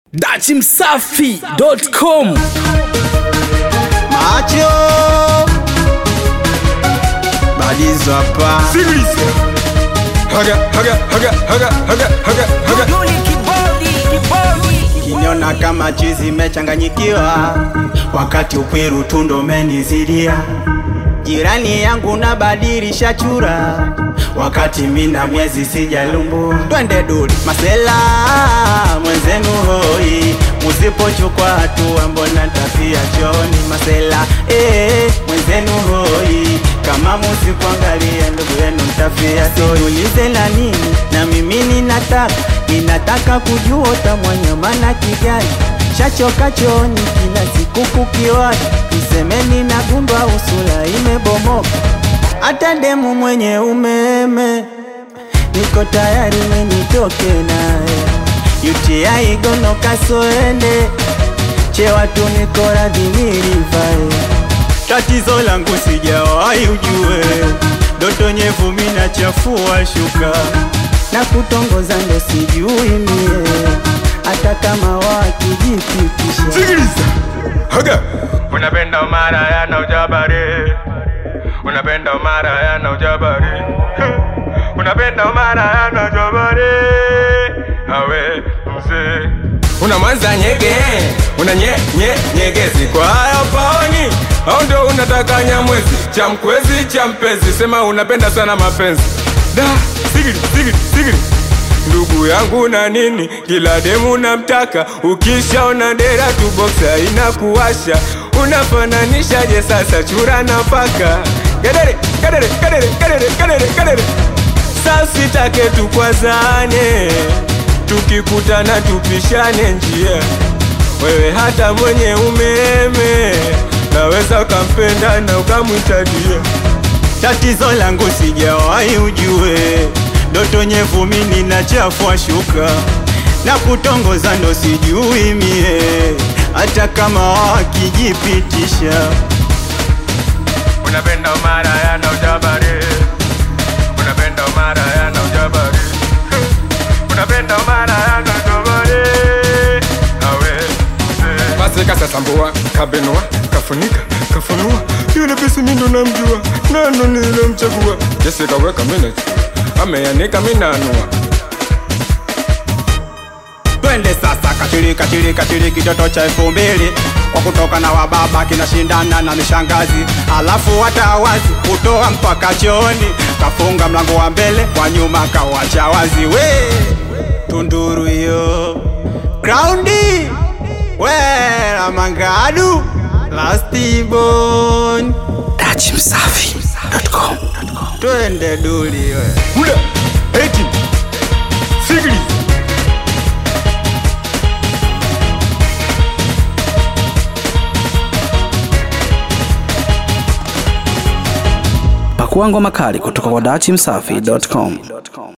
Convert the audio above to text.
dachimsafi.com Macho Balizo hapa Haga, haga, haga, haga, haga, haga, haga. Kiniona kama chizi imechanganyikiwa Wakati ukwiru tundo umenizidia Jirani yangu nabadilisha chura Wakati mina miezi sijalumbua Twende duli masela mwenzenu hoi Musipochukua hatua mbona ntafia choni masela eh, mwenzenu hoi Kama musikuangalia ndugu yenu ntafia Siulize la nini na mimi ninataka Ninataka kujua utamwanyama na kigali Shachoka chooni kila siku kukiwaki Nisemeni na gundwa usula imebomoka Hata demu mwenye umeme Niko tayari menitoke naye UTI gono kasoende Chewa tu niko radhi nilivae Tatizo langu sijawahi ujue Doto nyevu mina chafua shuka Na kutongoza ndo sijui mie Hata kama wakijipitisha Sikiliza. Haga. Unapenda Omara yana ujabari. Unapenda Omara yana ujabari. Unapenda Omara yana ujabari. Awe mzee. Una mwanza nyege, una nye, nye, nyegezi kwa hayo paoni au ndio unataka nyamwezi cha mkwezi cha mpezi, sema unapenda sana mapenzi da sigiri sigiri sigiri ndugu yangu na nini, kila demu namtaka, ukishaona dera tu boksa inakuwasha, unafananishaje sasa chura na paka? Kadere kadere kadere kadere kadere kadere, sasa sitake tukwazane, tukikutana tupishane njia, wewe hata mwenye umeme naweza ukampenda na ukamwita dia Tatizo langu sijawahi ujue Doto nyevu mini na chafua shuka Na kutongoza ndo sijui mie Hata kama wakijipitisha Unapenda Omara yana ujabari Unapenda Omara yana ujabari Unapenda Omara yana ujabari Awe mzee Basi kasasambua, kabenua, kafunika, kafunua Yule pisi mindo namjua, nano nilimchagua Jesse kaweka minute, ameanika minanua Twende sasa kachiri kachiri kachiri kitoto cha elfu mbili kwa kutoka na wababa kinashindana na mishangazi, alafu hata wazi kutoa mpaka chooni, kafunga mlango wa mbele kwa nyuma kawacha wazi. We tunduru hiyo graundi we la mangadu lastibon dachimsafi.com twende duli we Muda, eti, sigili pakua ngoma kali kutoka kwa dachimsafi.com